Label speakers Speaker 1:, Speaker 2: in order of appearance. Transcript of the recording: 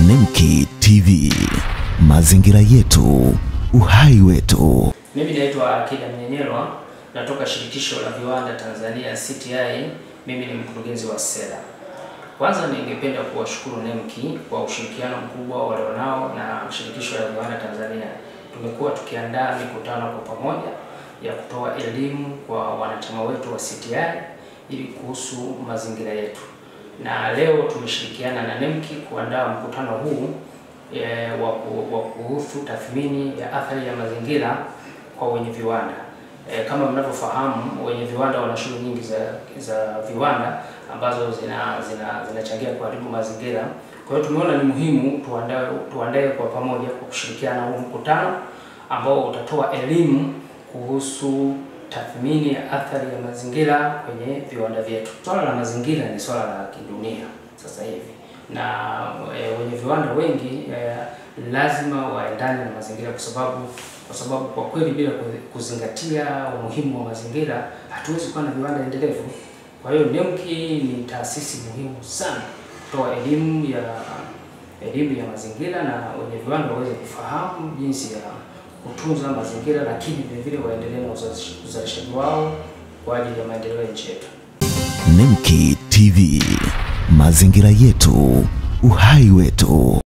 Speaker 1: Nemki TV, mazingira yetu, uhai wetu.
Speaker 2: Mimi naitwa Akida Mnyenyelwa, natoka shirikisho la viwanda Tanzania CTI. Mimi ni mkurugenzi wa sera. Kwanza ningependa kuwashukuru NEMKI kwa ushirikiano mkubwa walionao na shirikisho la viwanda Tanzania. Tumekuwa tukiandaa mikutano kwa pamoja ya kutoa elimu kwa wanachama wetu wa CTI ili kuhusu mazingira yetu, na leo tumeshirikiana na NEMKI kuandaa mkutano huu e, wa kuhusu tathmini ya athari ya mazingira kwa wenye viwanda. E, kama mnavyofahamu wenye viwanda wana shughuli nyingi za, za viwanda ambazo zinachangia zina, zina kuharibu mazingira. Kwa hiyo tumeona ni muhimu tuandae tuandae kwa pamoja kwa kushirikiana huu mkutano ambao utatoa elimu kuhusu tathmini ya athari ya mazingira kwenye viwanda vyetu. Swala la mazingira ni swala la kidunia sasa hivi na e, wenye viwanda wengi e, lazima waendane na mazingira kwa sababu kwa sababu kwa kweli bila kuzingatia umuhimu wa mazingira hatuwezi kuwa na viwanda endelevu. Kwa hiyo NEMKI ni taasisi muhimu sana kutoa elimu ya elimu ya mazingira na wenye viwanda waweze kufahamu jinsi ya kutunza mazingira, lakini vile vile waendelee na uzalishaji wao kwa ajili ya maendeleo ya nchi yetu.
Speaker 1: Nemki TV, mazingira yetu, uhai wetu.